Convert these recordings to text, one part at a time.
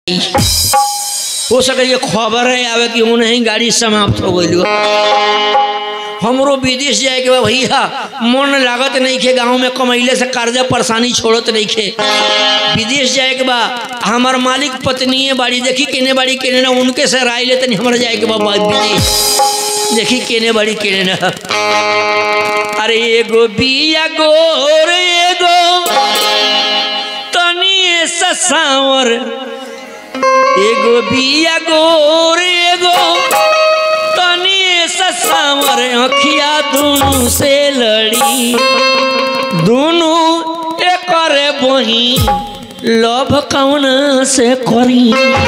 हो सके ये खबर है आवे कि उन्हें गाड़ी समाप्त हो गई हमरो विदेश जाए के बा भैया मन लागत नहीं खे गाँव में कमैले से कर्जा परेशानी छोड़त नहीं खे विदेश जाए के बा हमार मालिक पत्नी है बाड़ी देखी केने बाड़ी केने ना उनके से राय ले तनी हमारा जाए के बा बा- विदेश देखी केने बाड़ी केने ना अरे एगो बिया गोर एगो तनी सा सांवर एगो बिया गोर एगो तनी सा सांवर अखिया दोनों से लड़ी दोनों एकर बही लभ कौन से करी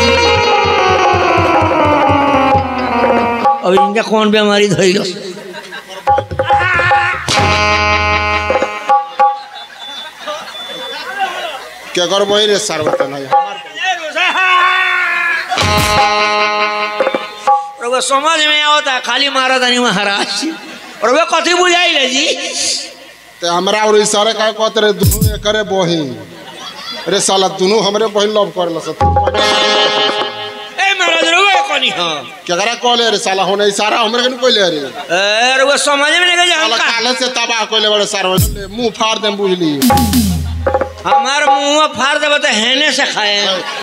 अब इनका कौन बीमारी धैल क्या कर वही रे सर बता रउआ समझ में आवता खाली मारा तानी महाराज रउआ कथी बुझाइले जी ते हमरा और इशारे का कहते रे दुनु करे बही रे साला दुनु हमरे बहिन लव करल सब ए महाराज रउआ कनी हां क्या करा कहले रे साला होने इशारा हमरे के कहले रे ए रउआ समझ में नहीं गया साला हम का काले से तबाह कहले बड़े सर मुंह फाड़ दे बुझली हमार मुंह फाड़ देबे तो हेने से खाए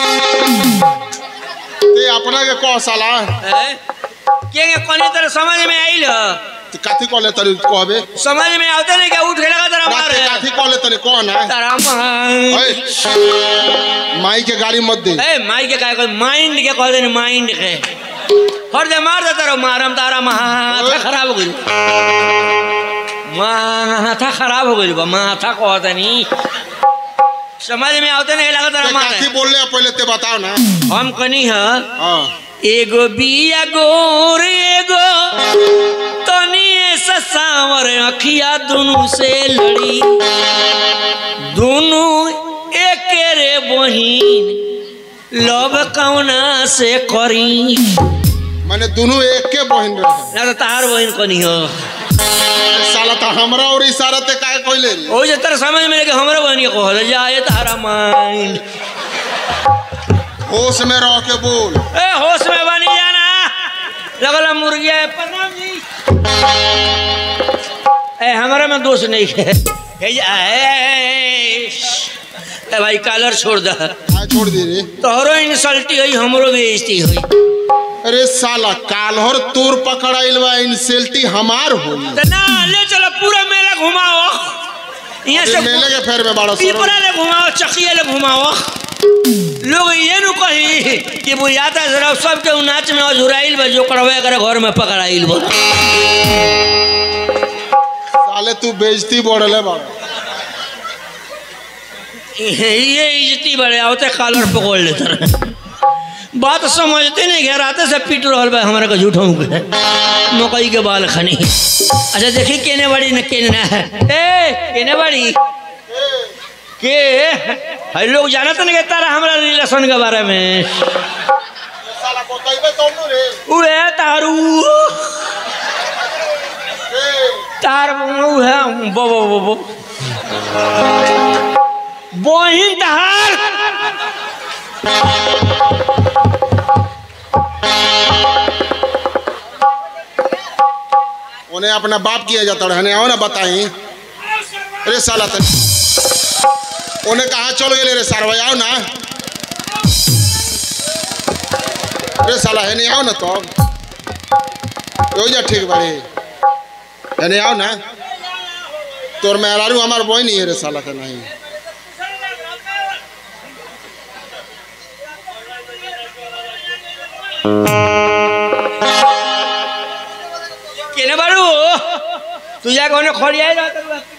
ते अपना के कह साला ए के के कनी तरह समझ में आइल ते काथी कहले तरी कहबे समझ में आवते नहीं क्या उठ के लगा तेरा ना मार ते काथी कहले तरी कौन है तारा मार ओए माई के गाड़ी मत दे ए माई के काय कोई माइंड के कह देने माइंड के हर दे मार दे तारा मारम तारा माथा खराब हो गई माथा खराब हो गई बा माथा कहते नहीं समझ में आवते नहीं लगा तारा ते मार काथी बोलले पहले ते बताओ ना हम कनी है हां एगो बिया गोर एगो तनी सा सांवर अखिया दोनों से लड़ी दोनों एके रे बहिन लव कौना से करी माने दोनों एक के बहिन रहे ना तो तार बहिन कनी हो साला तो हमरा और इशारा ते काहे कहले रे ओ जे तेरा समझ में लेके हमरे बहन के कह जाए तारा माइंड होश में रह के बोल ए होश में बनी जाना लगला मुर्गिया है प्रणाम जी ए हमारा में दोष नहीं है ए, जा, ए, ए भाई कॉलर छोड़ दे आ छोड़ दे रे तोहरो इंसल्टी हुई हमरो बेइज्जती हुई अरे साला कालहर तोर पकड़ाइल बा इंसल्टी हमार होई तो ना ले चलो पूरा मेला घुमाओ यहाँ अरे से मेले के फेर में बड़ा सर पीपरा ले घुमाओ चकिया ले घुमाओ लोग ये नु कही कि बुझाता जरा सबके उ नाच में अजुराइल बा जो करवे करे घर में पकड़ाइल बा साले तू बेइज्जती बढ़ले बा ये इज्जती बड़े आवते कॉलर पकड़ लेते रहे बात समझते नहीं घर आते से पीट रहा बा हमारे को झूठों के मकई के बाल खनी अच्छा देखी केने बड़ी न केने ना है ए केने बड़ी के है लोग जानत नहीं के तारा हमरा रिलेशन के बारे में साला बताइबे तब नु रे उहे तारू तार उहे बो बो बो बो बहिन तहार उन्हें अपना बाप किया जाता रहने आओ ना बताई अरे साला तन उन्हें कहा चल गए रे सारवा आओ ना अरे साला है नहीं आओ ना तो हो जा ठीक बाड़ी है नहीं आओ ना तोर मेहरारू हमार बोई नहीं है रे साला के नहीं केने बारू तू जा कोने खड़िया जा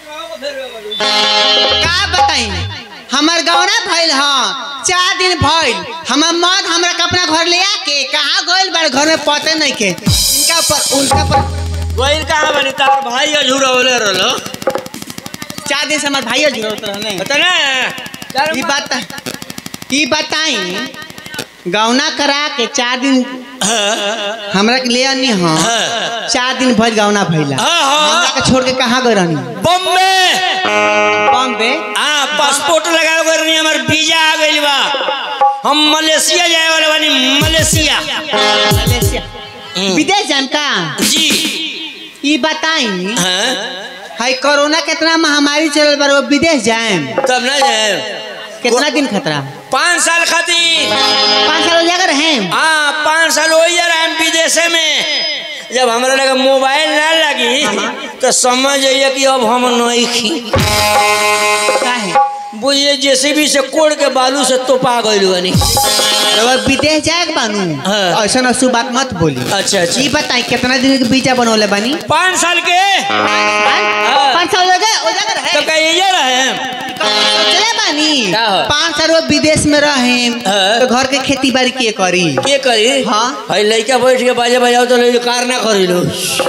का बताई हमार गौना भइल ह चार दिन भइल हमार मर्द हमरा के अपना घर ले आके कहाँ गइल बार घर में पते नहीं के इनका पर उनका पर वही कहाँ बनी तार भाई अझूरा बोले रहलो चार दिन से हमार भाई जरूरत रहने बता ना ई बात ई बताई गौना करा के चार दिन हमरा के ले आनी हाँ चार दिन भइल गौना भइला हाँ, हाँ। हमरा के छोड़ के कहाँ गए रहनी बॉम्बे बॉम्बे हाँ पासपोर्ट लगा कर नहीं हमार वीजा आ गइल बा हम मलेशिया जाए वाले बानी मलेशिया मलेशिया हम्म। विदेश जाम का जी ई बताई हाँ हाई कोरोना कितना महामारी चलल बार वो विदेश जाएम तब ना जाए कितना दिन खतरा पाँच साल खातिर पाँच साल हो जाकर हैं हाँ पाँच साल हो जा रहा है विदेशे में जब हमारा लगा मोबाइल ना लगी तो समझ जाइए कि अब हम नहीं खी काहे बुझिए जेसीबी से कोड़ के बालू से तोपा गइल बनी रउआ विदेश जाए के बानू हाँ। ऐसा अशुभ बात मत बोली अच्छा अच्छा ई बताई कितना दिन के वीजा बनौले बानी पाँच साल के पाँच साल हो गए हो जाकर तो है कहिए रहे चले बानी का हो? पाँच साल वो विदेश में रहे हाँ। तो घर के खेती बाड़ी के करी के करी हाँ। भाई लड़का बैठ के बाजे बजाओ तो ले कार ना करी लो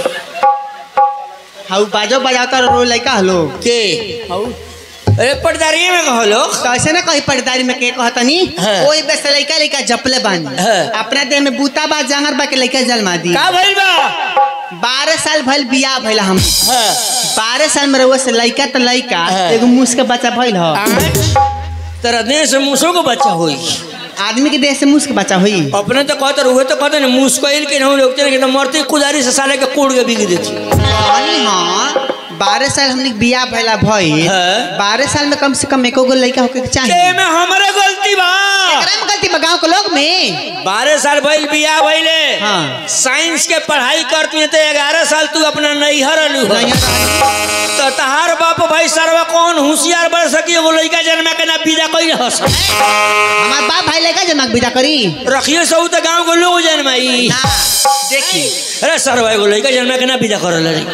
हाउ बाजो बजाता रो लइका हलो के हाउ अरे पटदारी में कहो लोग तो ऐसे ना कही पटदारी में के कहतनी हाँ। ओई बेस लइका लइका जपले बानी हाँ। अपना देह में बूता बा जांगर बा के लइका जलमा दी का भइल बा बारह साल भइल बियाह भइल हम हाँ बारह साल में रहुआ से लइका तो लइका हाँ। एगो मुस के बच्चा भइल ह तेरा देह से मूसों को बच्चा हुई आदमी के देह से मुस के बच्चा हुई अपने तो कहते रहे तो कहते ना मुस्किल के नहीं लोग तेरे तो मरते कुदारी से साले के कोड़ के बिक देती कहनी हाँ बारह साल हमने के बियाह भइला भइल हाँ। बारह साल में कम से कम एको गो लइका होके के ते चाहिए में हमारे गलती बा एकरा में गलती बा गाँव के लोग में बारह साल भइल बियाह भइले हाँ। साइंस के पढ़ाई करती है तो ग्यारह साल तू अपना नैहर अलू हो तो तहार बाप भाई सरवा कौन होशियार बन सकी एगो लड़का जन्मा के ना विदा कई हस हमार बाप भाई लइका जमा के बिदा करी रखिए सब तो गांव के लोग जन्माई ना देखी अरे सरवा एगो लड़का जन्मा के ना विदा करल रे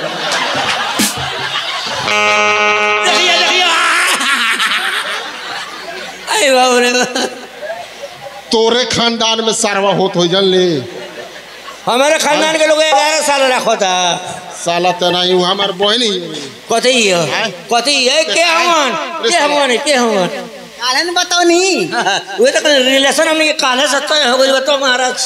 देखिए देखिए अरे बाबू रे तोरे खानदान में सारवा होत हो जन ले हमारे खानदान के लोग ग्यारह साल रखो था साला तो नहीं हूँ हमार बहन ही है। कथी है कथी है के हमन के हमन के हमन कालन बताओ नी वे तो रिलेशन हमने के काले सत्ता हो गई बताओ महाराज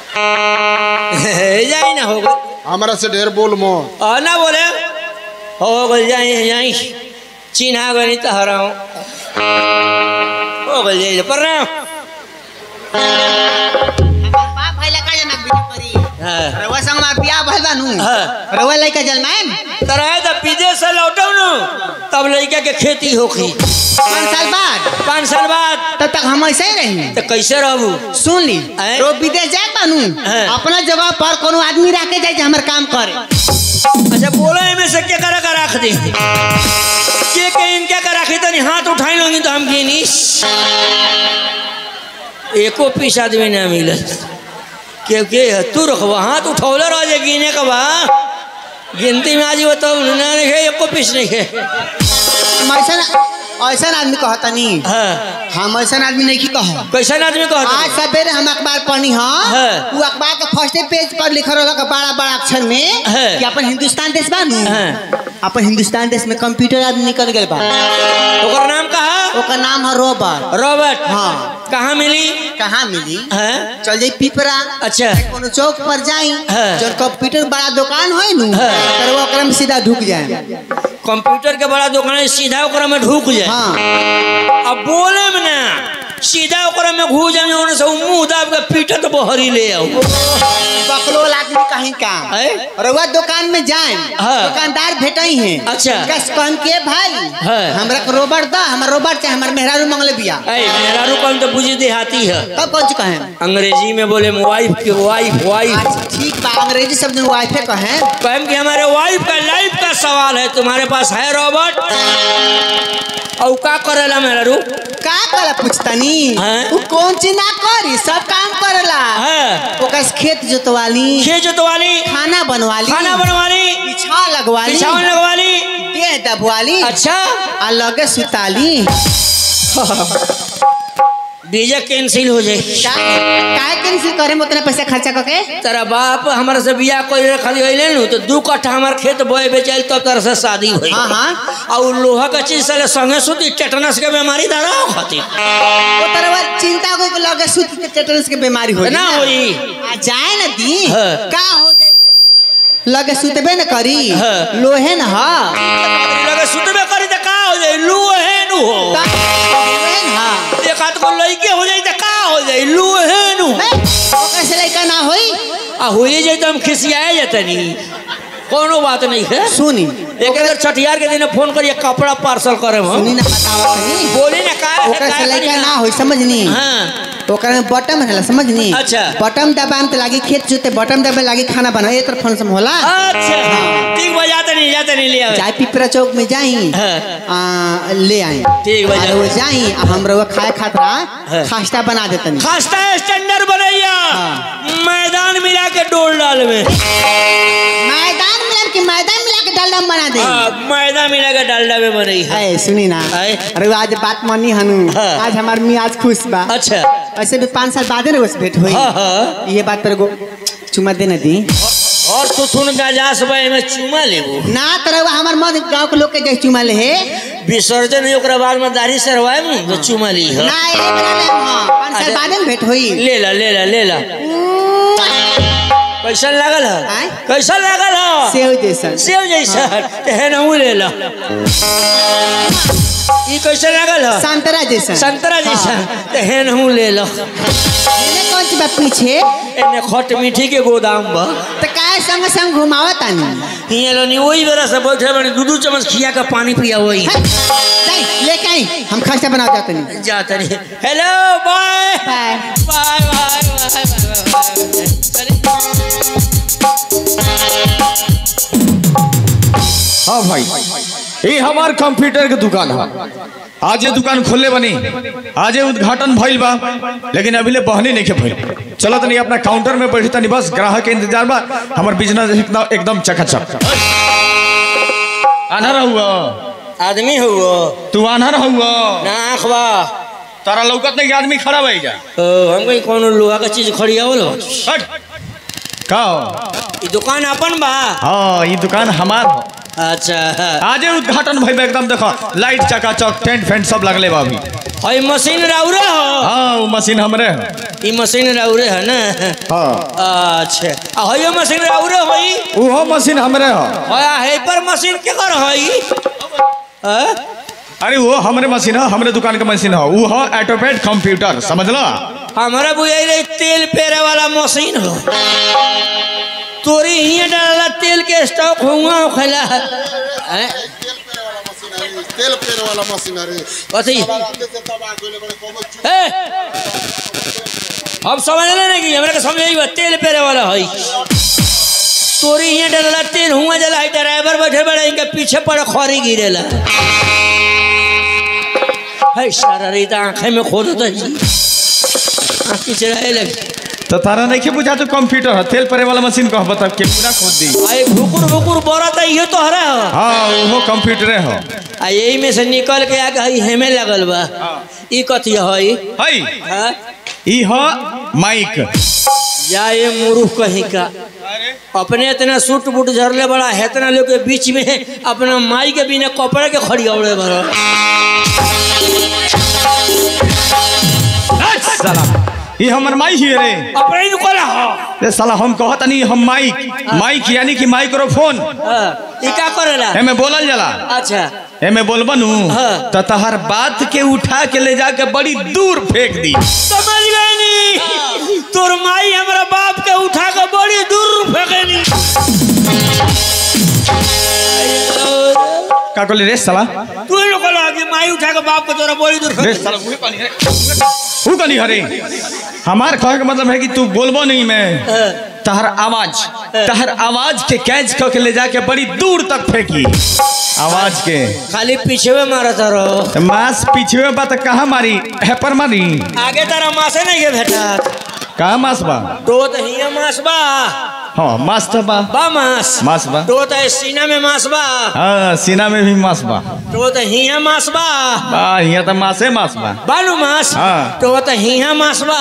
जाई ना हो गई हमारा से ढेर बोल मो और ना बोले हो गई जाई जाई चिन्हा गई तो हराऊं हो गई जाई पर ना बाप भाई लइका जमा के बिदा करी हाँ रउआ संग हमार बियाह भइल बानू हाँ। रउआ लइका जलमाएम तरह जब विदेश से लौटो नु तब लड़का के खेती होखी पाँच साल बाद पाँच साल बाद तब तक हम ऐसे ही रही तो कैसे रहबू सुन ली आय? रो विदेश जाए बानू हाँ। अपना जगह पर कोनो आदमी रख के जाए जे हमर काम करे अच्छा बोलो में से क्या करा कर रख दे के के इनका कर रखी तनी हाथ उठाई लोगी तो हम गिनी एको पीस आदमी ना मिलत के के है तू रखबा हाथ उठौले रह जे गिने का बा गिनती में आज बताओ ना नहीं है एको पीस नहीं है हम ऐसा ऐसा आदमी कहता नहीं हाँ हम ऐसा आदमी नहीं की कह कैसा आदमी आज कहता सवेरे हम अखबार पढ़ी हाँ हाँ। वो अखबार के फर्स्ट पेज पर लिखल रहल बड़ा बड़ा अक्षर में हाँ। कि अपन हिंदुस्तान देश बा नु हाँ। अपन हिंदुस्तान देश में कंप्यूटर आदमी निकल गए बा ओकर नाम कहा ओकर नाम है रोबर रॉबर्ट हाँ। कहाँ मिली कहाँ मिली हाँ चल जाई पिपरा अच्छा कोनो चौक पर जाई हाँ। जब कंप्यूटर बड़ा दुकान है नु हाँ। तर वो ओकरा में सीधा ढुक जाए कंप्यूटर के बड़ा दुकान है सीधा ओकरा में ढुक जाए हाँ अब बोले में ना सीधा ओकरा में घुस जाए ओने से उ मुंह दाब के पीटत बहरी ले आओ बकलोल आदमी कहीं का हैं? रउआ दुकान में जाए हाँ। दुकानदार भेटई हैं अच्छा। कस कहन के भाई हाँ। हमरा के रोबर दा हमर रोबर चाहे हमर मेहरारू मंगले बिया ऐ मेहरारू कौन तो बुझी देहाती है तब कौन सी कहें अंग्रेजी में बोले वाइफ की वाइफ वाइफ अच्छा ठीक बा अंग्रेजी शब्द में वाइफे कहें कहें कि हमारे वाइफ का लाइफ का सवाल है तुम्हारे पास है रॉबर्ट और का करेला मेहरारू का कला पूछतनी हाँ। वो कौन चीज ना करी सब काम करला है ओकर खेत जोतवाली खेत जोतवाली खाना बनवाली खाना बनवाली बिछा लगवाली बिछावन लगवाली देह दबवाली अच्छा आ लगे सुताली वीजा कैंसिल हो जाए का काहे कैंसिल करे में उतना पैसा खर्चा करके तेरा बाप हमारे से बियाह कोई रखल गई नु तो दू कट्ठा हमार खेत बोए बेचाइल तब तरह से शादी हुई हाँ हाँ और लोहा का चीज साले संगे सुती टेटनस के बीमारी धरा खातिर वो तरह चिंता को को लगे सुत के टेटनस के बीमारी हो ना होई आ जाए ना दी हाँ। का हो जाए लगे सुतबे न करी हाँ। लोहे न हा लगे सुतबे करी तो का हो जाए लू है नु हो लोहे न हा एक हाथ को लइके हो जाए तो का हो जाए आ होइए जाए तो हम खिसियाए जतनी कोनो बात नहीं है सुनी एक अगर छठियार के दिन फोन करिए कपड़ा पार्सल करे हम सुनी ना बतावा तनी बोली ना का है, ओकरा का से है, लड़का करी ना होई समझनी हाँ ओकरा में बटम है समझनी अच्छा। बटम दबाम तो लागी खेत जोते बटम दबाए लागी खाना बना ए तरफ फोन होला अच्छा ठीक बा जाते नहीं जाते नहीं ले आवे चाय पिपरा चौक में जाई हाँ। आ, ले आई ठीक बा, आ, जाओ। वो जाई आ हम रउआ खाए खातरा हाँ। खास्ता बना देतनी खास्ता स्टैंडर्ड बनैया हाँ। मैदान मिला के डोल डाल में मैदान मिला के मैदान मिला के डालडा बना दे हाँ, मैदान मिला के डालडा में बनई है ए सुनी ना आए। अरे आज बात मानी हनु हाँ। आज हमार मियाज खुश बा अच्छा ऐसे भी पाँच साल बाद ना उस भेंट हुई हाँ, हाँ। ये बात पर गो चुमा दे ना दी और तू सुन गजास भाई में चुमा लेबो ना तरह हमार मत गांव के लोग के जैसे चुमा ले हे विसर्जन हुई ओकरा बाद में दाढ़ी सरवाए में तो चुमा ली है ना ये बना ले हां पाँच साल अच्छा। बाद में भेंट हुई ले ला ले ला ले ला कैसन लागल है आय? कैसन लागल है सेव जैसन सेव जैसा ते है ना ऊ ले ला ई कैसन लागल है संतरा जैसन संतरा जैसा ते है ना ऊ ले ला मैंने कौन सी बात पीछे एने खट मीठी के गोदाम बा तो काय संग संग घुमावत आनी हियां लोनी वही बेरा से बैठे बने दू दू चम्मच खिया का पानी पिया वही है, नहीं लेके आई हम खास्ता बनाओ जाते नहीं जाता नहीं hello bye bye bye bye bye bye bye चलिए हाँ भाई ये हमार कंप्यूटर के दुकान है आज ये दुकान खोलले बनी आज ये उद्घाटन भइल बा लेकिन अभी ले बहनी नहीं के भइल चलो तनी अपना काउंटर में बैठी तनी बस ग्राहक के इंतजार बा हमार बिजनेस एकदम एकदम चकाचक आना रहुआ आदमी हुआ तू आना रहुआ ना आँख बा तारा लौकत नहीं कि आदमी खड़ा भाई जा ओ, हम कहीं कोनो लोहा का चीज खड़ियावल हो हट का हो? ई दुकान अपन बा हाँ ये दुकान हमार हो अच्छा आज ये उद्घाटन भइल बा एकदम देखो लाइट चकाचक टेंट फेंट सब लगले बा अभी हई मशीन राउरे हो हाँ वो मशीन हमरे है ई मशीन राउरे है ना हाँ अच्छा आ हई मशीन राउरे होई वो मशीन हमरे हो हया है पर मशीन के कर हई हाँ? अरे वो हमरे मशीन है हमरे दुकान के मशीन है वो है ऑटोपेड कंप्यूटर समझला हमारा बुझाई रही तेल पेरे वाला मशीन हो तोरी हियाँ डाला तेल के स्टॉक हुआ खैला हैं? तेल पेड़ वाला मशीनरी कथी तेल ए अब समझ ले नहीं कि हमरा के समझ तेल पेरे वाला है तोरी हियाँ डाला तेल हुआ जला है ड्राइवर बैठे बड़े इनके पीछे पड़े खरी गिरेला है सारा रही तो आंखें में खोद तो जी आँख किचड़ाए लगे तो तारा नहीं के बुझा तो कंप्यूटर है तेल परे वाला मशीन कह बता के पूरा खोद दी आए भुकुर भुकुर बोरा तो ये तो हरा हो हाँ वो कंप्यूटर है आ यही में से निकल के आके हई हेमे लगल बा ई कथी हई हई हाँ? ई है माइक या ये मुरुख कहीं का अपने इतना सूट बूट झरले बड़ा है इतना लोग के बीच में अपना माई के बिना कपड़े के खड़ी औड़े बड़ा साला ई हमर माइक ही रे अपने ही निकला हो रे साला हम कहत नहीं हम माइक माइक यानी कि माइक्रोफोन हाँ, ई का करेला एमे बोलल जाला अच्छा एमे बोलबनू हाँ। तो तहर बात के उठा के ले जाके बड़ी दूर फेंक दी समझ गए नी तोर माई हमरा बाप के उठा के बड़ी दूर फेंकेनी का कहले रे साला तू ही निकला कि माई उठा के बाप के तोरा बड़ी दूर रे फेंकेनी साला उहे कहली रे ऊ कहली हरे हमार कहे का मतलब है कि तू बोलबो नहीं मैं तहर आवाज तहर आवाज के कैच क के ले जाके बड़ी दूर तक फेंकी आवाज के खाली पीछे में मारा तारो तो मांस पीछे बा तो कहाँ मारी हेपर मारी आगे तारा मासे नहीं के भेटा कहाँ मांस बा तो तो हिया मास बा हाँ मांस तो बा बा मास मांस बा तो तो सीना में मास बा हाँ सीना में भी मांस बा तो तो हिया मास बा बा यहाँ तो मांसे मांस बा बालू मास हाँ। तो तो हिया मास बा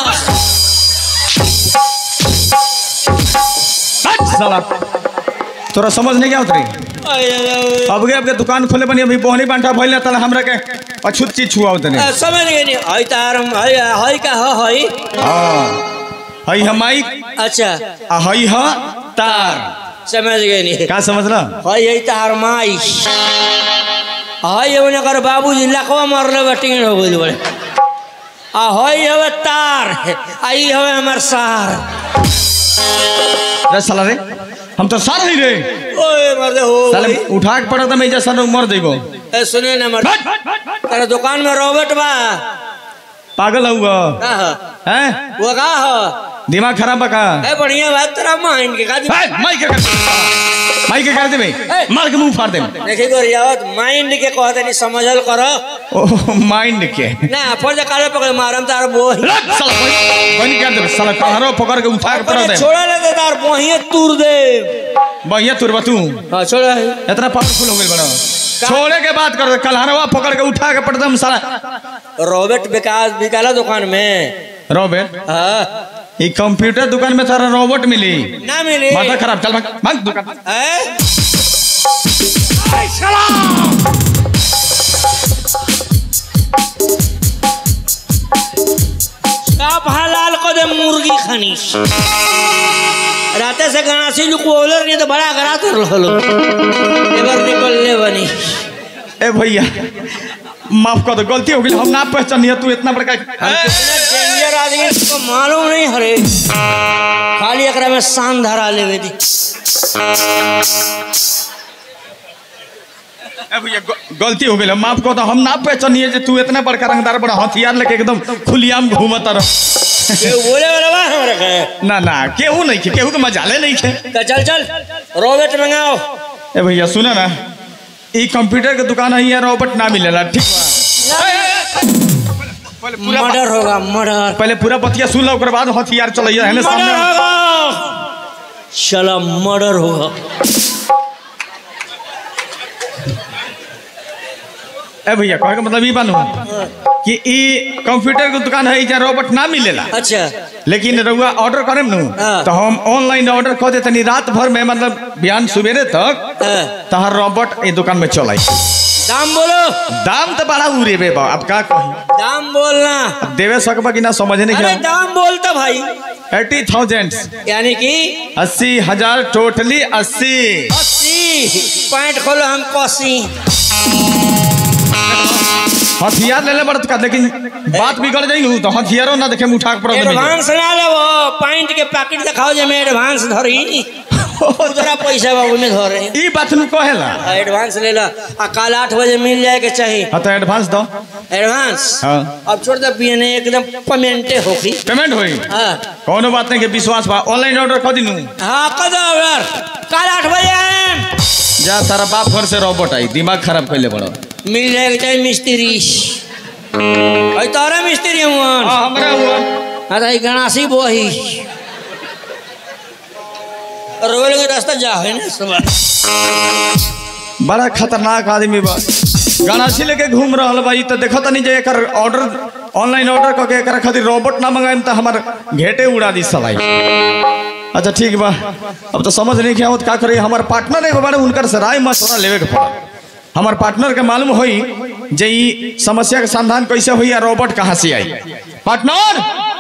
हट साला तोरा समझ नहीं क्या उतरी अब गए अब के दुकान खोले बनी अभी बोहनी बांटा भइल तला हमरा के अछूत चीज छुआ उतने आ, समझ गए नहीं हई तार हई हई का ह हई हाँ हई है माइक अच्छा आ हई है तार समझ गए नहीं का समझला हई हई तार माई हई उन्हें कर बाबूजी लकवा मरले बटिंग हो गइल बड़े आ हई हवे तार आ ई हवे हमर सार रे साला रे हम तो सार नहीं रे ओए मर्दे हो साले उठा के पड़ा तो मैं जैसा मर देबो ए सुने ना मर्द तेरे दुकान में रोबोट बा पागल हुआ का ह? हैं वो का ह दिमाग खराब बका ए बढ़िया बात तेरा माइंड के का माई के कर माई के कर दे भाई मार के मुंह फाड़ दे देखी को रियावत माइंड के कहते नहीं समझल करो ओ माइंड के ना फर्ज काले पकड़ मारम तार बोही लग साला कोई कोई नहीं कर दे साला कहारो पकड़ के उठा के पड़ा दे छोड़ा ले तार बोहिए तूर दे बढ़िया तुरबा तू हां छोड़ा है इतना पावरफुल हो गई बड़ा छोड़े के बात कर कलहरवा पकड़ के उठा के पड़ दे साला रोबोट विकास विकाला दुकान में रोबोट हाँ ये कंप्यूटर दुकान में तारा रोबोट मिली ना मिली माथा खराब चल भाग भाग दुकान हैं? साफ हलाल को दे मुर्गी खनीस राते से गणासी लोग बोलर नहीं तो बड़ा गरा कर लो एबर निकल ले बनी ए भैया माफ कर दो गलती हो गई हम ना पहचानिए तू इतना बड़का डेंजर आदमी को मालूम नहीं हरे खाली एकरा में शान धरा लेवे दी ए भैया ग- गलती हो गई माफ कर दो हम ना पहचानिए जे तू इतना बड़का रंगदार बड़ा हथियार लेके एकदम खुलियाम घूमत रह ये बोले वाला बा हमरा के ना ना केहू नहीं खे केहू के मजाले नहीं खे तो चल चल रोबोट मंगाओ ए भैया सुना ना ई कंप्यूटर के दुकान है यहाँ रोबोट ना मिलेला ठीक बा मर्डर होगा मर्डर पहले पूरा बतिया सुन लो ओकर बाद हथियार चलैया है ना मर्डर सामने होगा चला मर्डर होगा ए भैया कहे का मतलब ई बानू कि ई कंप्यूटर के दुकान है जहाँ रोबोट ना मिलेला अच्छा लेकिन रउआ ऑर्डर करेम नु हाँ। तो हम ऑनलाइन ऑर्डर कर देतनी रात भर में मतलब बिहान सुबेरे तक हाँ। तहार रोबोट ई दुकान में चल आई दाम बोलो दाम तो बड़ा उरे बे बा अब का कही दाम बोलना देवे सकबा कि ना समझ नहीं अरे क्या दाम बोलता भाई एटी थाउजेंड यानी कि अस्सी हजार टोटली अस्सी अस्सी पैंट खोलो हम कसी हथियार ले ले बड़त का लेकिन बात बिगड़ जाई नु तो हथियारो ना देखे में उठा के पड़ा दे एडवांस ना ले वो पैंट के पैकेट दिखाओ जे मैं एडवांस धरी उधरा पैसा बाबू में धरे ई बात नु कहेला एडवांस ले ला आ कल आठ बजे मिल जाए के चाहिए हाँ तो एडवांस दो एडवांस हाँ। अब छोड़ दे पीने एकदम पेमेंटे होगी पेमेंट होई हाँ कोनो बात नहीं के विश्वास बा ऑनलाइन ऑर्डर कर दिनु हाँ कदो यार कल आठ बजे आएम जा तारा बाप घर से रोबोट आई दिमाग खराब कर ले बड़ो मिल जाएगा चाहिए मिस्त्री अरे तारा मिस्त्री हूँ हमरा हुआ हाँ तो गणासी बोही रोल के रास्ता जा है ना सुबह बड़ा खतरनाक आदमी बा गणासी लेके घूम रहल बा ई तो देखो तनी जे एकर ऑर्डर ऑनलाइन ऑर्डर करके एकर खातिर रोबोट ना मंगाएम तो हमार घेटे उड़ा दी सलाई अच्छा ठीक बा अब तो समझ नहीं क्या का करे हमार पार्टनर एगो बड़े उनकर से राय मशवरा लेवे के पड़ा हमार पार्टनर के मालूम होई जे ई समस्या के समाधान कैसे होई या रोबोट कहाँ से आई पार्टनर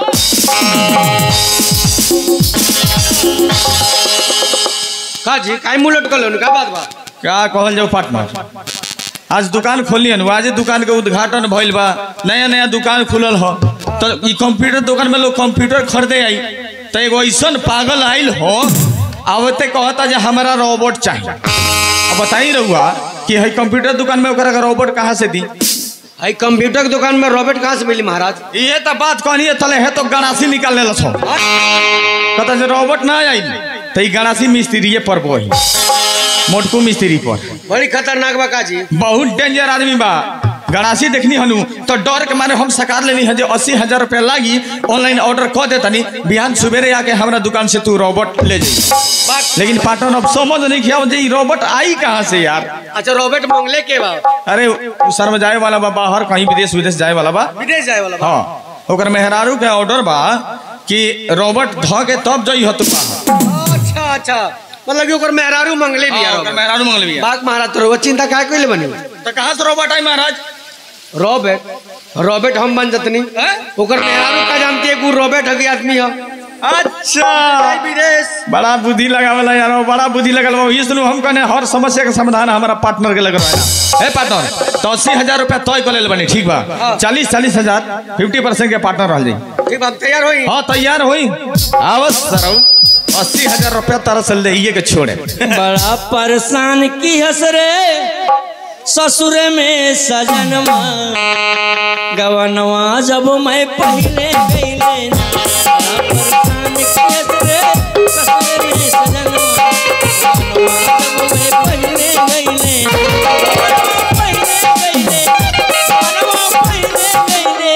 का जी काय मुंह लटकल का बात बा क्या कहल जाओ पार्टनर आज दुकान खोली हन आज दुकान के उद्घाटन भइल बा नया नया दुकान खुलल हो तो ई कंप्यूटर दुकान में लोग कंप्यूटर खरीदे आई तो एगो ऐसन पागल आइल हो आवते कहता जे हमारा रोबोट चाहिए अब बताई रहुआ कि है कंप्यूटर दुकान में ओकरा के रोबोट कहाँ से दी हाई कंप्यूटर के दुकान में रॉबर्ट कहाँ से मिली महाराज ये तो बात कहनी है तले है तो गणासी निकाल ले छो कहता जे रोबोट ना आई तो ई गणासी मिस्त्री पर वही मोटकू मिस्त्री पर बड़ी खतरनाक बा का जी बहुत डेंजर आदमी बा गणासी देखनी हनु तो डर के मारे हम सकार लेनी है जो अस्सी हजार रुपया लागी ऑनलाइन ऑर्डर कर दे तनी बिहान सुबेरे आके हमरा दुकान से तू रोबोट ले जाई लेकिन पाटन अब समझ नहीं किया जे ई रोबोट आई कहाँ से यार अच्छा रॉबर्ट मंगले के बा अरे उ सर में जाए वाला बा बाहर कहीं विदेश विदेश जाए वाला बा विदेश जाए वाला बा हाँ ओकर मेहरारू के ऑर्डर बा कि रोबोट ध के तब जई हो तू बाहर अच्छा अच्छा मतलब कि ओकर मेहरारू मंगले भी हाँ, यार ओकर मेहरारू मंगल भी बात महाराज तो रउआ चिंता काहे कइले बनी तो कहाँ से रोबोट आई महाराज रॉबर्ट रॉबर्ट हम बन जतनी ओकर मेहरारू का जानती है कि उ रॉबर्ट हकी आदमी है अच्छा विदेश बड़ा बुद्धि लगावला यार बड़ा बुद्धि लगल ये सुनो हम कहने हर समस्या के समाधान हमारा पार्टनर के लग रहा है पार्टनर तो अस्सी हजार रुपया तय कर ले बनी ठीक बा चालीस चालीस हजार फिफ्टी परसेंट के पार्टनर रह जाई ठीक बा तैयार होई हाँ तैयार होई आवस सरऊ अस्सी हजार रुपया तारा चल दे ये के छोड़े बड़ा परेशान की हंस रे ससुर में सजनवा गवनवा जब मैं पहले गईले बड़ा परेशान की हंस रे ससुर में सजनवा गवनवा जब मैं पहले गईले गवनवा पहले गईले गवनवा पहले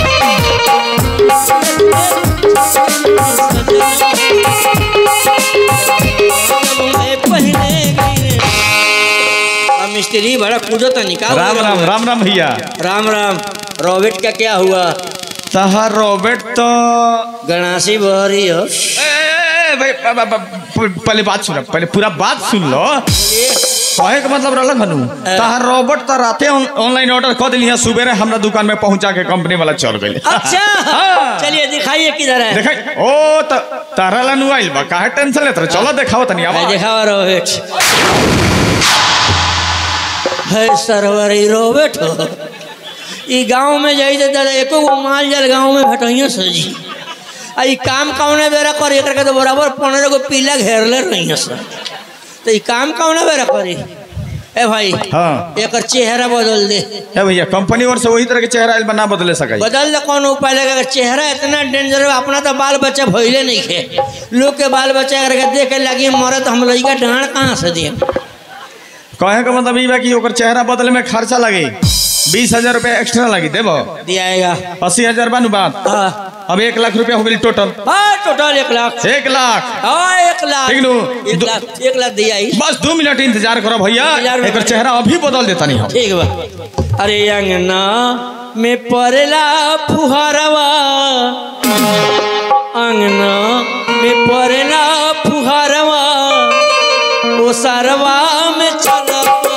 गईले पहले गईले अब मिस्त्री बड़ा कूदो तो निकाल राम राम राम राम भैया राम राम रॉबर्ट का क्या हुआ तहार रॉबर्ट तो गणासी बहरी हो ए, ए, ए, भाई, ब- ब- ब- पहले बात सुन पहले पूरा बात सुन लो कहे के मतलब रहल हनु तहार रॉबर्ट तो राते ऑन- ऑनलाइन ऑर्डर कर दिली है सुबेरे हमरा दुकान में पहुंचा के कंपनी वाला चल गई अच्छा हाँ। चलिए दिखाइए किधर है देखा ओ त तारा ला नु आइल बा काहे टेंशन लेत रहे चलो देखाओ तनी है अब दिखावा रॉबर्ट है सरवर ई रॉबर्ट हो ई गांव में जाई तो दादा एको गो माल जल गांव में भटइयो सजी आ ई काम कौने बेरा करी एकरा के तो बराबर पंद्रह गो पीला घेरले रही सर तो ई काम कौने बेरा करी ए भाई हाँ एकर चेहरा बदल दे ए भैया कंपनी और से वही तरह के चेहरा आइल बा ना बदले सकाई बदल दे कौन उपाय लगा अगर चेहरा इतना डेंजर है अपना तो बाल बच्चा भइले नहीं खे लोग के बाल बच्चा अगर के देख के लगी मरे तो हम लड़का डांड कहाँ से दिए कहे का मतलब ई बा कि ओकर चेहरा बदले में खर्चा लगे बीस हजार रुपया एक्स्ट्रा लगी देबो दियाएगा अस्सी हजार बानू बात हाँ अब एक लाख रुपया हो गई टोटल हाँ टोटल एक लाख एक लाख हाँ एक लाख ठीक नु? एक दो- लाख एक लाख दिया ही बस दो मिनट इंतजार करो भैया इंतजार में एक खड़े। चेहरा अभी बदल देता नहीं हम ठीक बा अरे अंगना में परेला फुहारवा अंगना में परेला फुहारवा ओ सरवा में चल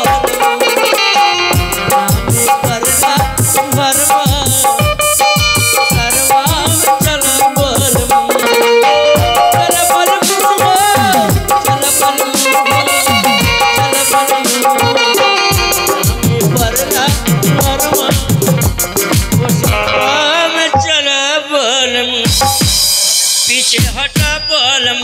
पीछे हटा बलम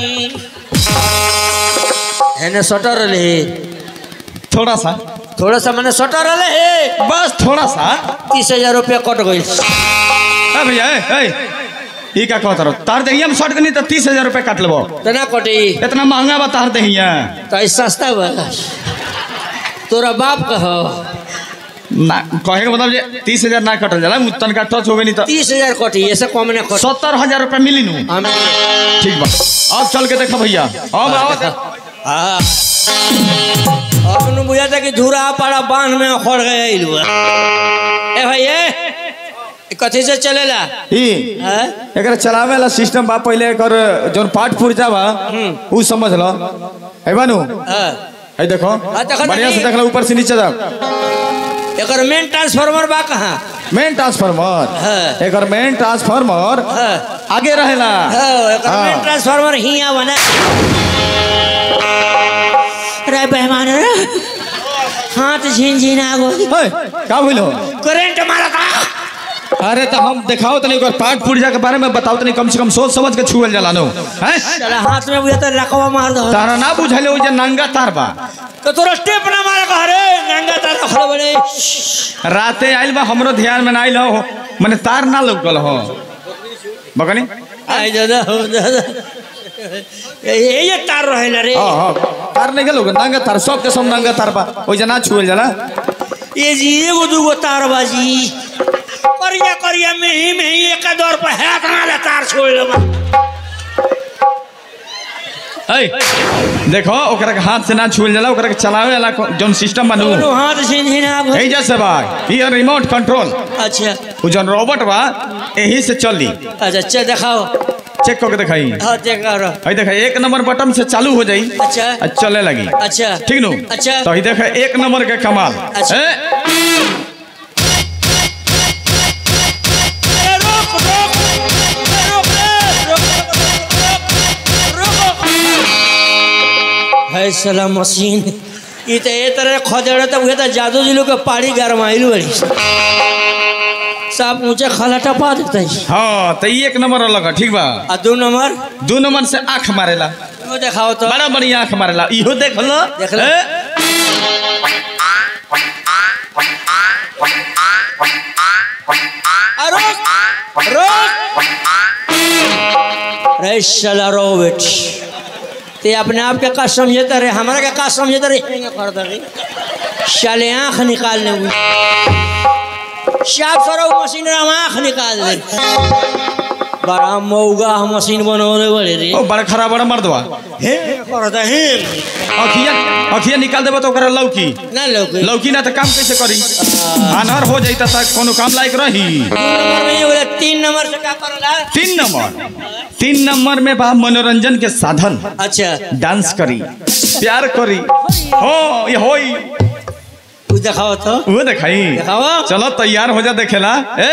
है ना सटर रहे थोड़ा सा थोड़ा सा मैंने सटर रहे बस थोड़ा सा तीस हजार रुपया कट गई ए भैया ए, ए ई का कहत रहो तार दहिया में शर्ट कनी तो तीस हजार रुपया काट लेबो तना कटी इतना महंगा बा तार दहिया तो ई सस्ता बा तोरा बाप कहो ना कहे का मतलब जे तीस हजार ना कटल जाला उ तनका टच हो गई नहीं तो तीस हजार कटी ऐसे कम ना कट सत्तर हजार रुपया मिली नु हमें ठीक बा अब चल के देखो भैया अब आओ हाँ अब नु बुझा था कि धूरा पाड़ा बांध में खड़ गया इलू ए भाई ए ई कथी से चलेला ई हैं एकरा चलावे वाला सिस्टम बा पहले एकर जोन पार्ट पुर्जा बा उ समझ लो है बानू हाँ है देखो हाँ, देखो ना बढ़िया से नहीं। देख लो ऊपर से नीचे तक एकर मेन ट्रांसफार्मर बा कहाँ मेन ट्रांसफार्मर हाँ। एकर मेन ट्रांसफार्मर हाँ आगे रहेला हाँ, एकर हाँ। मेन ट्रांसफार्मर हिया बना रे बेहमान रे हाथ झिन आ गो है, का भइलो करंट मारा था अरे तो हम दिखाओ तनी ओकर पार्ट पुर्जा के बारे में बताओ तनी कम से कम सोच समझ के छुअल जाला नो हैं चला हाथ में बुझा तो रकवा मार दो तारा ना बुझाइले ओ जे नंगा तार बा तो तोरा स्टेप ना मारा कह रे नंगा तार रखल बड़े राते आइल बा हमरो ध्यान में ना आइल हो माने तार ना लौकल हो बकनी आई दादा हो दादा ये ये तार रहेला रे हां हां तार नहीं गेलो नंगा तार सब के सब नंगा तार बा ओ जे ना छुअल जाला ये जी एगो दूगो तार बाजी करिया करिया में ही में ही एक दौर पर हाथ ना ले तार छोड़ ले ऐ देखो ओकरा के हाथ से ना छुअल जाला ओकरा के चलावे वाला को- जौन सिस्टम बनू दोनों हाथ झिन झिन आ यही जैसे बा ये रिमोट कंट्रोल अच्छा वो जौन रोबोट बा यही से चली अच्छा अच्छा दिखाओ चेक करके दिखाई हाँ देखा रहा हई देखा एक नंबर बटन से चालू हो जाई अच्छा आ चले लगी अच्छा ठीक नु अच्छा तो ही देखा एक नंबर के कमाल अच्छा। ए, अरे रोक रोक अरे रोक रे, रोक, रोक, रोक, रोक। अरे साला मशीन ई तो ए तरह खदेड़ तो उहे तो जादू जिलो के पाड़ी गरमाइल बड़ी साफ ऊंचे खाला टपा देते हैं हाँ तो ई एक नंबर अलग है ठीक बा आ दो नंबर दू नंबर से आँख मारेला वो दिखाओ तो बड़ा बढ़िया आँख मारेला इहो देख लो देख लो। ए? आ, रोक रोक रे साला रो बेट ते अपने आप के का समझते रहे हमारा के का समझते रहे हेंगे करते रहे साले आँख निकालने हुई साफ सरो मशीन में आँख निकाल दे बड़ा मऊगा मशीन बनवले बड़े रे ओ बड़ा खरा बड़ा मर्दवा हे करता है अखिया अखिया निकाल देबो तो ओकरा लौकी ना लोग लौकी ना तो काम कैसे करी आनहर हो जाई त कोनो काम लायक रही नंबर में ये बोले तीन नंबर से क्या करला तीन नंबर तीन नंबर में बा मनोरंजन के साधन अच्छा डांस करी प्यार करी हो ये होई तू दिखाओ तो वो दिखाई दिखाओ चलो तैयार हो जा देखेला ए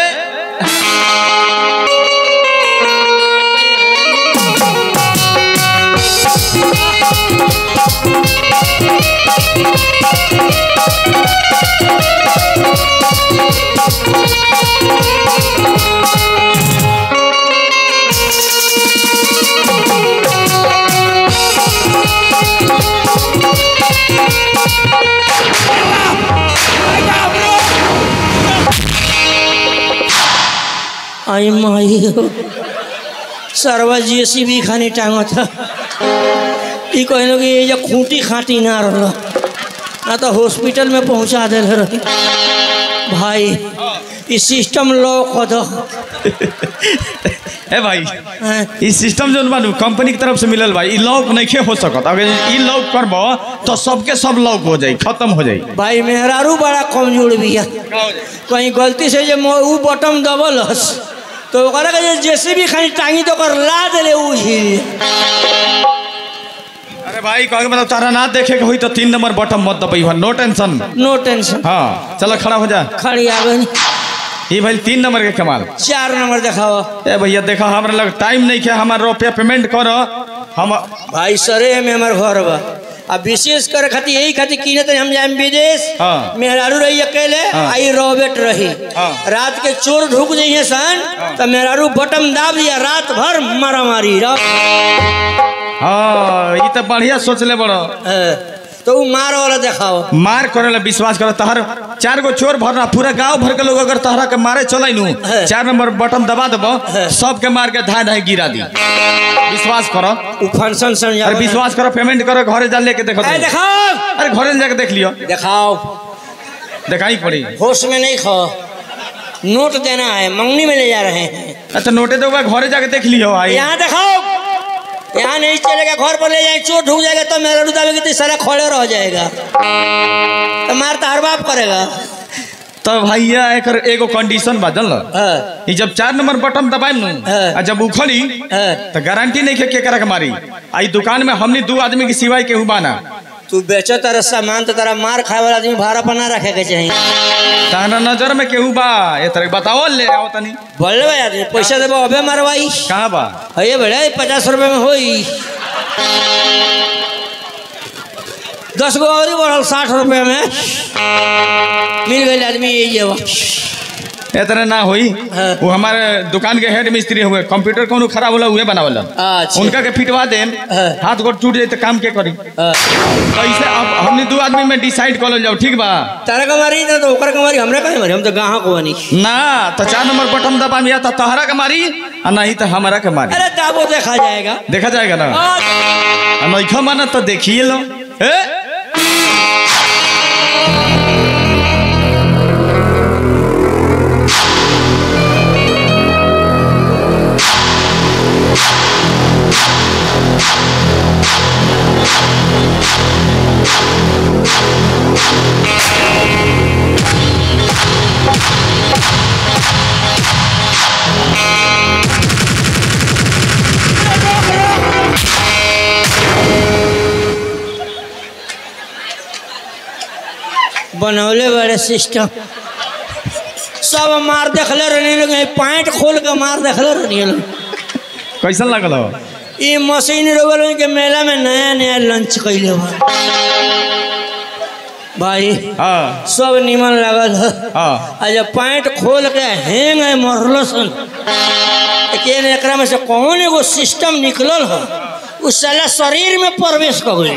आई माई सरवा जेसी भी खानी टांग था ई कहलो कि ये जो खूंटी खाटी ना रहा ना तो हॉस्पिटल में पहुंचा दे रही भाई ई सिस्टम लॉक हो दो ए भाई हैं? ई सिस्टम जो बानू कंपनी की तरफ से मिलल भाई ई लॉक नहीं हो सकत अगर ई लॉक करबो तो सबके सब लॉक हो जाई खत्म हो जाई भाई मेहरारू बड़ा कमजोर भी है कहीं गलती से जो मो- ऊ बटन दबलस तो ओकरा के जे जैसे भी खानी टांगी तो ओकर ला देले ऊ हिल अरे भाई कहे मतलब तारा ना देखे के होई तो तीन नंबर बटन मत दबाई नो टेंशन नो टेंशन हाँ चलो खड़ा हो जा खड़ी आ गई ये भाई तीन नंबर के कमाल चार नंबर दिखाओ ए भैया देखो हमरा लग टाइम नहीं है हमार रुपया पेमेंट करो हम भाई सरे में हमार घर बा आ विशेष करे खातिर यही खातिर कीने तनी हम जाए विदेश हाँ। मेहरारू रही अकेले हाँ। आई रोबेट रही हाँ। रात के चोर ढुक जाइए सन तो मेहरारू बटन दाब दिया रात भर मारा मारी हाँ ये तो बढ़िया सोच ले बड़ो तो ऊ मार वाला दिखाओ मार करे ला विश्वास करो तहर चार गो चोर भरना पूरा गांव भर के लोग अगर तहरा के मारे चले नु है। चार नंबर बटन दबा देबो है। सबके मार के धाय धाय गिरा दी विश्वास करो ऊ फंक्शन समझा अरे विश्वास करो पेमेंट करो घरे जा लेके देखो ए, तुम। दिखाओ अरे घरे जाके देख लियो दिखाओ दिखाई पड़ी होश में नहीं खाओ नोट देना है मंगनी में ले जा रहे हैं अच्छा नोटे तो घरे जाके देख लियो भाई यहाँ दिखाओ यहाँ नहीं चलेगा घर पर ले जाए चोट ढूक जाएगा तो मेरा रुदावेगी तो सारा खोले रह जाएगा तो मार तो हर बाप करेगा तो भैया एकर एगो कंडीशन बा जानल हाँ, ई जब चार नंबर बटन दबाई नु है। आ जब उखड़ी है। तो गारंटी नहीं है केकरा के मारी आई दुकान में हमनी दू आदमी के सिवाय केहू बाना तू बेचो तारा सामान तो तारा मार खाए वाला आदमी भाड़ा पर ना रखे के चाहिए तारा नजर में केहू बा ये तरह बताओ ले आओ तनी बोले भाई आदमी पैसा देबो अबे मारवाई कहाँ बा है बड़े पचास रुपए में होई दस गो और ही बढ़ल साठ रुपए में मिल गए आदमी यही है वो। ये तरह ना होई हाँ। वो हमारे दुकान के हेड मिस्त्री हुए कंप्यूटर कौन खराब होला उहे बनावला अच्छा। उनका के फिटवा देम हाँ। हाथ गोड़ टूट जाए तो काम के करी हाँ। तो इसे अब हमने दू आदमी में डिसाइड कर जाओ ठीक बा तारा का मारी ना तो ओकर का मारी हमरा का मारी हम तो गाँव को बनी ना तो चार नंबर बटन दबा मिया तो तहरा के मारी और नहीं तो हमारा के मारी अरे दाबो देखा जाएगा देखा जाएगा ना आज और नइखा माना तो देखिए लो ए? बनौले बड़े सिस्टम सब मार देखले रहने लगे पैंट खोल के मार देखले रहने लोग कैसन लगल हो ये मशीन रोगल के मेला में नया नया लंच कैले बा भाई हाँ सब निमन लागल है हाँ आ जब पैंट खोल के हैंग है मरलो सन लेकिन एकरा में से कौन एगो सिस्टम निकलल है उस साला शरीर में प्रवेश कर गई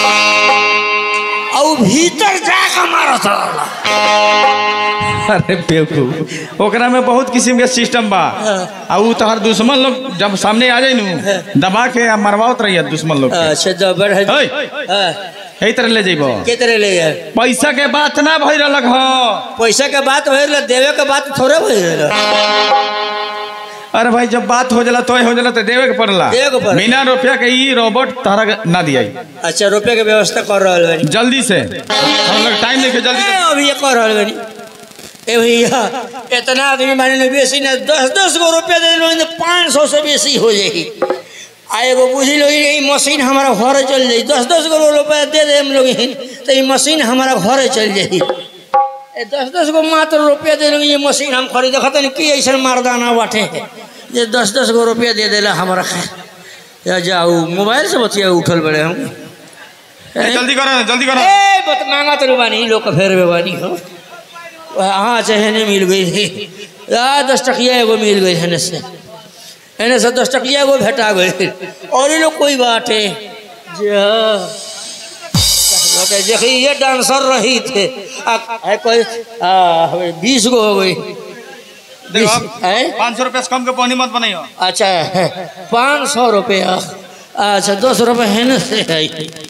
और भीतर जाकर मारत रहला अरे बेवकूफ ओकरा में बहुत किस्म के सिस्टम बा हाँ। आ ऊ तोहर दुश्मन लोग जब सामने आ जाई नु दबा के आ मरवावत रहिए दुश्मन लोग के अच्छा जबर है ओए। हाँ, यही तरह ले जइबो के तरह ले यार पैसा के बात ना भई रहलक हो पैसा के बात भइल देवे के बात थोड़े भइल अरे भाई जब बात हो जाला तो हो जाला तो देवे के पड़ला देवे के पड़ला। बिना रुपया के ई रोबोट तारा के ना दियाई अच्छा रुपये के व्यवस्था कर रहल बानी जल्दी से हम लोग टाइम लेके जल्दी ए, अभी ये कर रहल बानी ए भैया इतना आदमी माने ना बेसी ना दस दस गो रुपया दे देलो तो पाँच सौ से बेसी हो जाएगी आ एगो बुझी लो ये मशीन हमारा घर चल जाई दस दस गो रुपया दे दे हम लोग तो ये मशीन हमारा घर चल जाई ए दस दस गो मात्र रुपया दे लोगे ये मशीन हम खरीद देखते नहीं कि ऐसा मर्दाना बाटे ये दस दस गो रुपया दे देला हमारा खा या जाऊ मोबाइल से बतिया उठल बड़े हम ए, जल्दी करो जल्दी करो ए बत मांगा तो बानी लोग का फेर में बानी हो हाँ चाहे नहीं मिल गई थी आ दस टकिया एगो मिल गई है से एने से दस टकिया एगो भेटा गई और ये लोग कोई बात है जी हाँ कहते, देखिए ये डांसर रही थे आ, आ, कोई आ, बीस गो हो गई देखो हैं? पाँच सौ रुपया से कम के पानी मत बनाइयो अच्छा पाँच सौ रुपया अच्छा दस रुपये है ना से है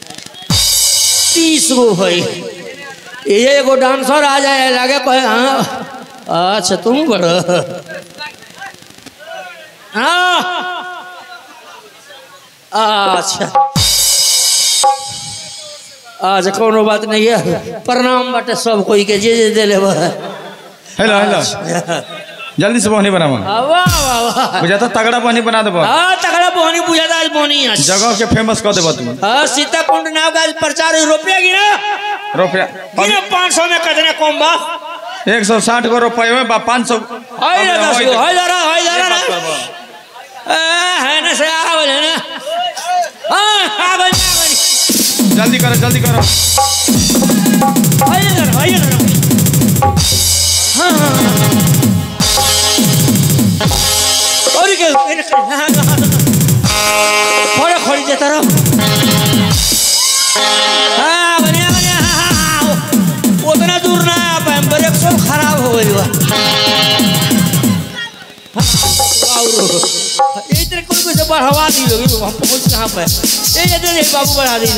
तीस गो है ये एगो डांसर आ जाए लगे कहे हाँ अच्छा तुम बड़ा हाँ अच्छा अच्छा कोनो बात नहीं है प्रणाम बाटे सब कोई के जे जे दिले बा हेलो हेलो जल्दी से पानी बनावा वाह वाह वाह बुझाता तगड़ा पानी बना देबो हाँ तगड़ा बोनी बुझाता आज बोनी है जगह के फेमस कर देबो तू हाँ सीताकुंड नाव का आज प्रचार हुई, रुपया गिना रुपया गिना पाँच सौ में कितना कम बा एक सौ साठ गो रुपये में बा पाँच सौ हाय ना दस गो हाय जरा हाय जरा ना आ, है ना से आ बोले ना हाँ आ बोले आ बोले जल्दी करो जल्दी करो हाय जरा हाय जरा हाँ हाँ और क्या हाँ हाँ हाँ खड़े खड़ी देता रहो हाँ बढ़िया बढ़िया हाँ हाँ हाँ उतना दूर ना आ पाए ब्रेक सब खराब हो गई बा यही तरह कोई कोई से बढ़वा दी लोग हम पहुंच कहाँ पे ये ये दे बाबू बढ़ा दी ले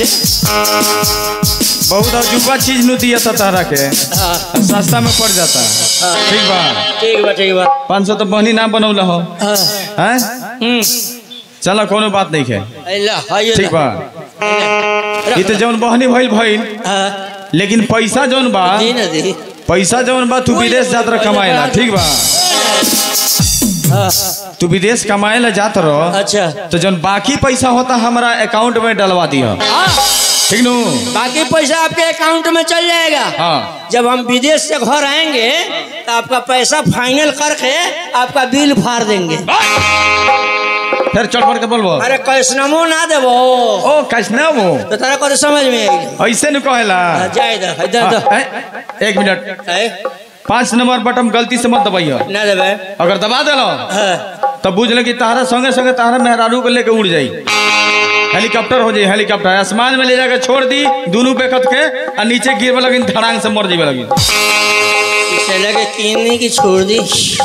बहुत अजूबा चीज नु दिया था तारा के हाँ सस्ता में पड़ जाता ठीक बा ठीक बा ठीक बा पाँच सौ तो बहनी ना बनौला हो हाँ हैं हम्म चलो कोनो बात नहीं है अल्लाह हाय ठीक बा ये तो जौन बहनी भइल भइल हाँ लेकिन पैसा जौन बा दी ना दी पैसा जौन बा तू विदेश जात रह कमाएला ठीक बा हाँ तू विदेश कमाएला जात रह अच्छा तो जौन बाकी पैसा होता हमारा अकाउंट में डलवा दियो हाँ ठीक नु बाकी पैसा आपके अकाउंट में चल जाएगा हाँ जब हम विदेश से घर आएंगे तो आपका पैसा फाइनल करके आपका बिल फाड़ देंगे फिर चढ़ बढ़ के बोलबो अरे कैसनमो ना देबो ओ कैसना वो तो तारा को समझ में आएगी ऐसे न कहेला हाँ, जाए इधर इधर हाँ, इधर ए, एक मिनट है? पाँच नंबर बटन गलती से मत दबाइयो ना देबे अगर दबा दिलो हाँ, तब बुझ ले कि तारा संगे संगे तारा मेहरारू को लेके उड़ जाई हेलीकॉप्टर हो जाई हेलीकॉप्टर आसमान में ले जाके छोड़ दी दोनों पे खत के और नीचे गिरवे लगी धड़ांग से मर जावे लगी इसे लगे कीनने की छोड़ दी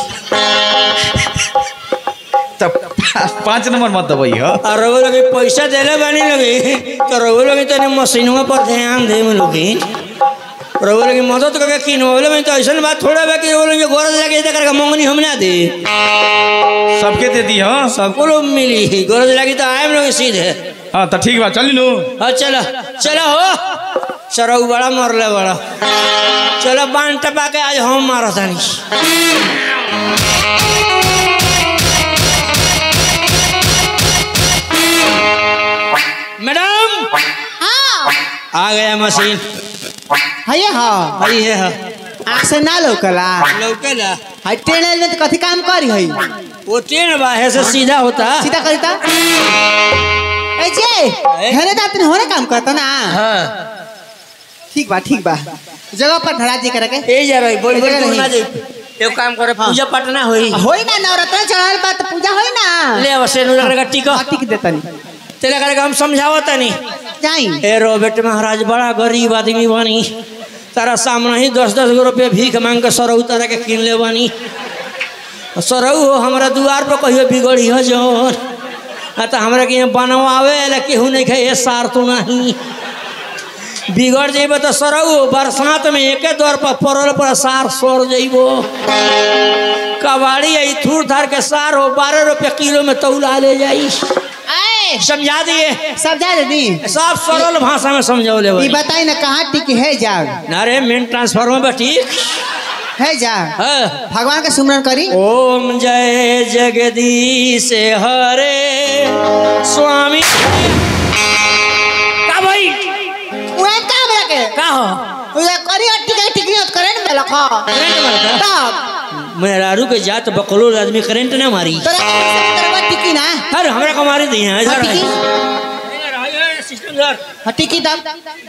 तब पाँच नंबर मत दबाइयो और रवो लगे पैसा देले बानी लगे तो रवो लगे तो मशीनों पर ध्यान दे में लोगी रवो लगे मदद करके किनवले में तो ऐसा बात थोड़ा बा कि वो लोग गरज लगे तो करके मंगनी हम ना दे सबके दे दी हाँ सबको लोग मिली गरज लगी तो आए लोग सीधे हाँ तो ठीक बा चली नु हाँ चलो चलो हो सरऊ बड़ा मरले बड़ा चलो बांध टपा के आज हम मारा तानी मैडम हाँ आ गया मशीन है हाँ हई है हाँ आँख से ना लौकला लौके ना है ट्रेन में तो कथी काम करी है वो ट्रेन बा है से सीधा होता सीधा करी ता ए जे हेरे जात नहीं होने काम करता ना हाँ ठीक बा ठीक बा जगह पर धरा जी करके ए जा रही बोल बोल ए जा तू रही। ना जे एक काम करे पूजा पाठ ना होई होई ना नवरात्र चढ़ल बा तो पूजा होई ना ले अवश्य नु रगड़ टिका टिक देतनी तेरा करके हम समझावता नहीं जाई ए रोबेट महाराज बड़ा गरीब आदमी बानी तारा सामने ही दस दस गो रुपये भीख मांग के सरऊ तारा के किन ले बानी सरऊ हो हमारा दुआर पर कहियो बिगड़ी हो जौन आ तो हमरा के यहाँ बनवावे ला केहू नहीं खाए सार तो नहीं बिगड़ जेबो तो सरऊ बरसात में एके दौर पर पड़ल पर सार सर जइबो कबाड़ी आई थूर थार के सार हो बारह रुपये किलो में तौला ले जाई आए समझा दिए सब जा दी सब सरल भाषा में समझौले ये भाई बताई ना कहाँ टिक है जा अरे मेन ट्रांसफार्मर बेटी है जा हाँ। भगवान का सुमरन करी ओम जय जगदीश हरे स्वामी का भाई उहे का हमरा के का हो उहे करी और टिक टिक नहीं करे ना बेला खा करंट मारता तब मेहरारू के जात बकलोल आदमी करंट ना मारी तोरा तेरा टिकी ना अरे हमरा को मारी दी है इधर टिकी है। सिस्टम इधर हाँ, टिकी तब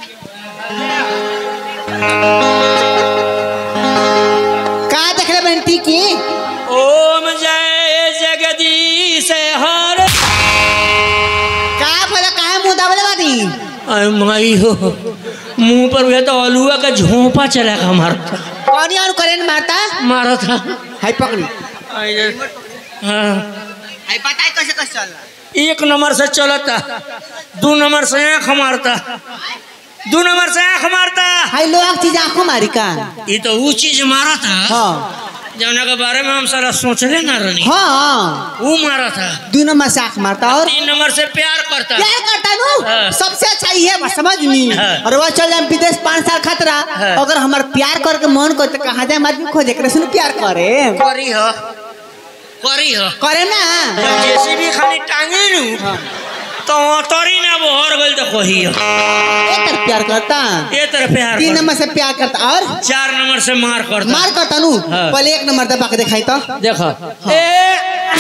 का देख रहे बहन टिकी ओम जय जगदीश हरे का बोला काहे मुंह दाबले बानी अरे माई हो मुंह पर भी तो अलुआ का झोंपा चला का मारता कौन और करेन मारता मारा था हाय पकड़ी हाँ हाय बताई कैसे कैसे चल रहा एक नंबर से चलता दो नंबर से आँख मारता दो नंबर से आँख मारता हाय लोग चीज आंखों मारी का ये तो वो चीज मारा था हाँ जौना के बारे में हम सारा सोचले ना रहनी हाँ वो मारा था दो नंबर से आंख मारता और तीन नंबर से प्यार करता प्यार करता हाँ। नु सबसे अच्छा ये है समझ नी हाँ। और वह चल जाए विदेश पाँच साल खतरा हाँ। अगर हमार प्यार करके मन को तो कहाँ जाए आदमी खोजे करे सुन प्यार करे करी हो करी हो करे ना जब जैसे भी खाली टांगे नु तो तोरी ना वो हर गल तो कही हो एक तरफ प्यार करता ये तरह प्यार तीन करता। नंबर से प्यार करता और चार नंबर से मार करता मार करता नु हाँ। पहले एक नंबर दबा के दिखाई तो देखो ए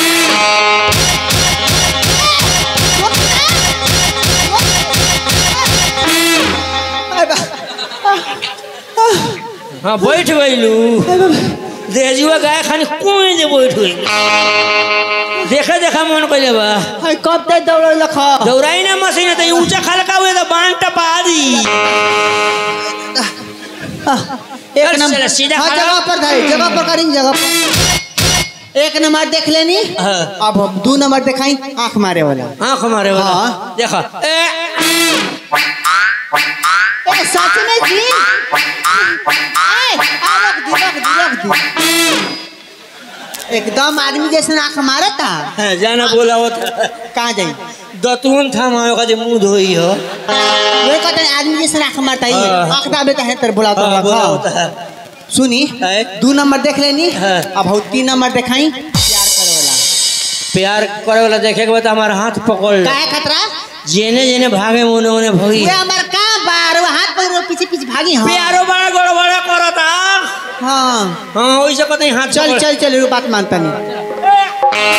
हाँ बैठ गईलू देजुआ गाय खानी कोई दे बैठ गई देखा देखा मन कैले बा हाय कब तक दौड़ लखा दौड़ाई ना मशीन तो ऊंचा खलका हुए तो बांध टपा दी एक चल, नंबर सीधा हाँ खड़ा। जगह पर धारी जगह पर करेंगे जगह पर एक नंबर देख लेनी हाँ। अब हम दो नंबर दिखाई आंख मारे वाला आँख मारे वाला हाँ। देखा ए ए सच में जी ए आ रख दी रख दी रख दी एकदम आदमी जैसे आंख मारता हाँ, जाना बोला होता कहाँ जाई दतुन था मायो का जो मुंह धोई हो वे कहते हैं आदमी जैसे आंख मारता ही हाँ। आंख दाबे तो है तेरे बुला हाँ, बोला तो होता है सुनी है। दो नंबर देख लेनी हाँ। अब हम तीन नंबर दिखाई प्यार करे वाला प्यार करे वाला देखे के बाद हमारा हाथ पकड़ लो काहे खतरा जेने जेने भागे मोने ओने भगी वे हमार काम बार वो हाथ पकड़ पीछे पीछे भागी हाँ प्यारो बड़ा गड़बड़ा करता हाँ हाँ वैसे कहते हैं हाथ चल पकड़- चल चल ये बात मानता नहीं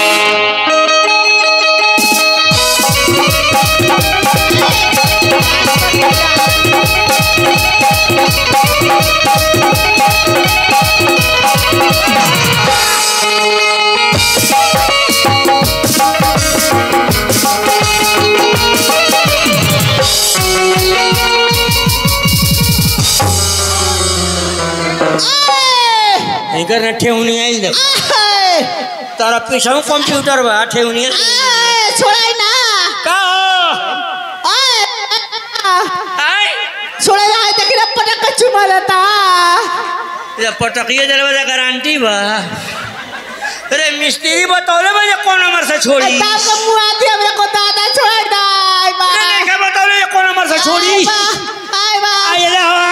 इनकर ना ठेहुनी आइल दे तारा पीछे कंप्यूटर बा ठेहुनी छोड़ाई ना का हो आय छोड़ा ना देख रहा पटक का चुमा लेता ये पटकिए जलवा गारंटी बा अरे मिस्त्री बतौले बा जे कौन नंबर से छोड़ी दाम का मुंह आती है मेरे को दादा छोड़ा ना आय बा अरे नहीं के बतौले जे कौन नंबर से छोड़ी आय बा आय बा आय रे हवा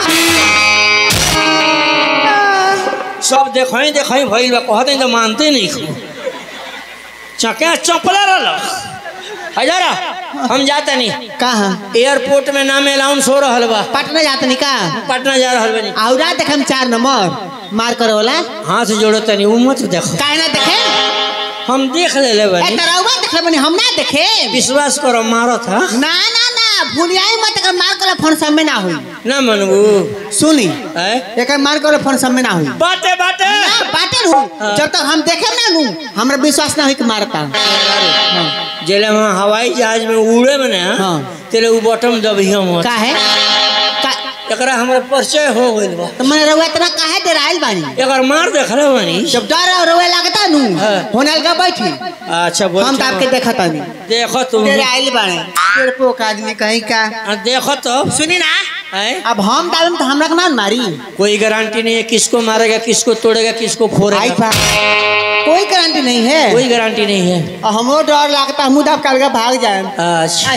सब देखई देखई भइल बा कहते तो मानते नहीं खो चके चपला रहल हजारा हम जाता नहीं कहाँ एयरपोर्ट में नाम अलाउंस हो रहल बा पटना जाते नहीं का पटना जा रहल बनी औरा देख हम चार नंबर मार करे वाला हाथ जोड़ो तनी उ मत देखो काहे ना देखे हम देख ले ले ए बनी तरौवा देखले बनी हम ना देखे विश्वास करो मारो था ना ना ना भूलियाई मत कर मार कर फोन सब में ना होई ना मनबू सुनी है एकर मार कर फोन सब में ना होई बाटे बाटे ना बाटे रहू जब तक हम देखे ना नू हमरा विश्वास ना होई कि मारता जेले हम हवाई जहाज में उड़े में ना हाँ। तेरे उ बटन दबी हम का है का एकरा हमरा परिचय हो गइल बा तो मैंने रउआ इतना काहे डराइल बानी एकर मार देखले बनी जब डर और रउआ लागता नू हाँ। होने लगा बैठी अच्छा बोल हम तो आपके देखा तानी देखो तुम डराइल बाने पेड़ पोक आदमी कहीं का आ, देखो तो सुनी ना है अब हम डालम तो हमरा के ना मारी कोई गारंटी नहीं है किसको मारेगा किसको तोड़ेगा किसको आई फोड़ेगा बा कोई गारंटी नहीं है कोई गारंटी नहीं है और हमरो डर लगता हम दाब काल भाग जाए अच्छा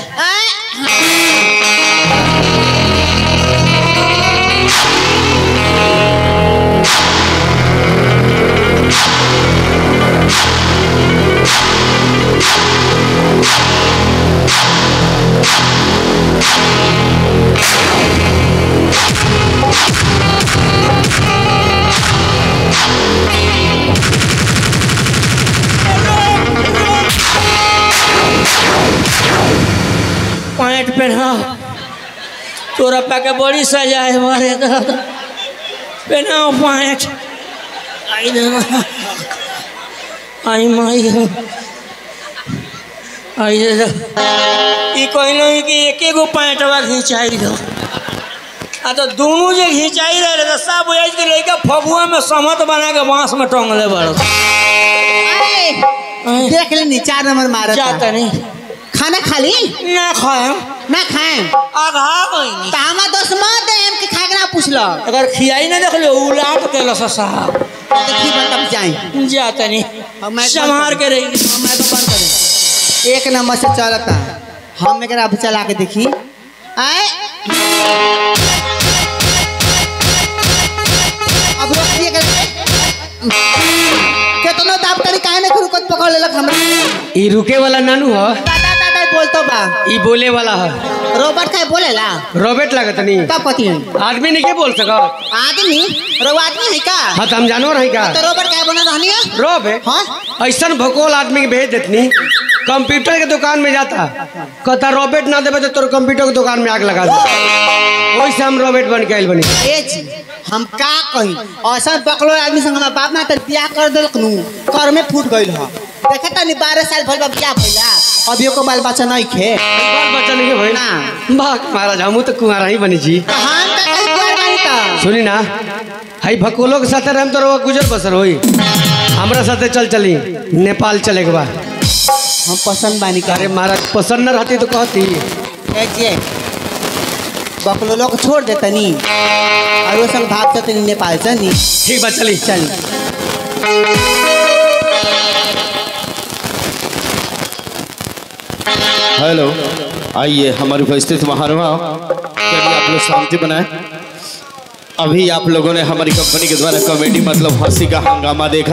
पैंट पहना तोरा पाके बड़ी सजा है मारे दादा पहनाओ पैंट आई देना आई माई हो आई दे दो ई कहलो कि एके गो पैंटवा घिंचाई दो आ तो दोनों जे घिंचाई रहे तो सब बुझाई के लइका फगुआ में समत बना के बांस में टंगले बड़ देख लेनी चार नंबर मारा जाता नहीं खाना खाली ना खाए ना खाए आघा गई तो हमार दोस्त मत है हमके खाए के ना पूछल अगर खियाई ना देख लो उलाट के लस साहब देखी तब जाए जाता नहीं अब मैं संभार के रही मैं तो बंद करें एक नंबर से चलता हम एकरा अब चला के देखी आए अब रोकिए के केतनो दाब करी काहे ने खुद पकड़ लेलक हमरा ई रुके वाला नानू ह दादा दादा बोलतो बा ई बोले वाला ह रोबोट का बोलेला रॉबर्ट लागत नहीं तब कथी है आदमी नहीं के बोल सकत आदमी रो आदमी है का हाँ तो हम जानवर है का तो रोबोट का बना रहनी है रॉब है हाँ ऐसा भकोल आदमी के भेज देतनी कंप्यूटर के दुकान में जाता कहता रॉबर्ट ना देवे तो तोर कंप्यूटर के दुकान में आग लगा दे वैसे हम रॉबर्ट बन के आयल बनी ए जी हम का कही ऐसा बकलो आदमी संग हमार बाप माता बियाह कर देलक नु कर में फूट गइल ह देखे तनी बारह साल भइल बा बियाह भइला अभी एको बाल बच्चा नहीं खे बाल बच्चा नहीं के भाई ना। बाक महाराज हमू तो कुमारा ही बनी जी तो हम का कहीं कुआर बानी त सुनी ना हई भकोलो के साथे रहम तो रउआ गुजर बसर होई हमरा साथे चल चली नेपाल चले के बा हम पसंद बानी का अरे महाराज पसंद न रहती तो कहती ए जी बकलो लोग छोड़ देतनी और वो संग भाग चतनी नेपाल चनी ठीक बा चली चली हेलो आइए हमारे उपस्थित महानुभाव चलिए आप लोग शांति बनाए अभी आप लोगों ने हमारी कंपनी के द्वारा कॉमेडी मतलब हंसी का हंगामा देखा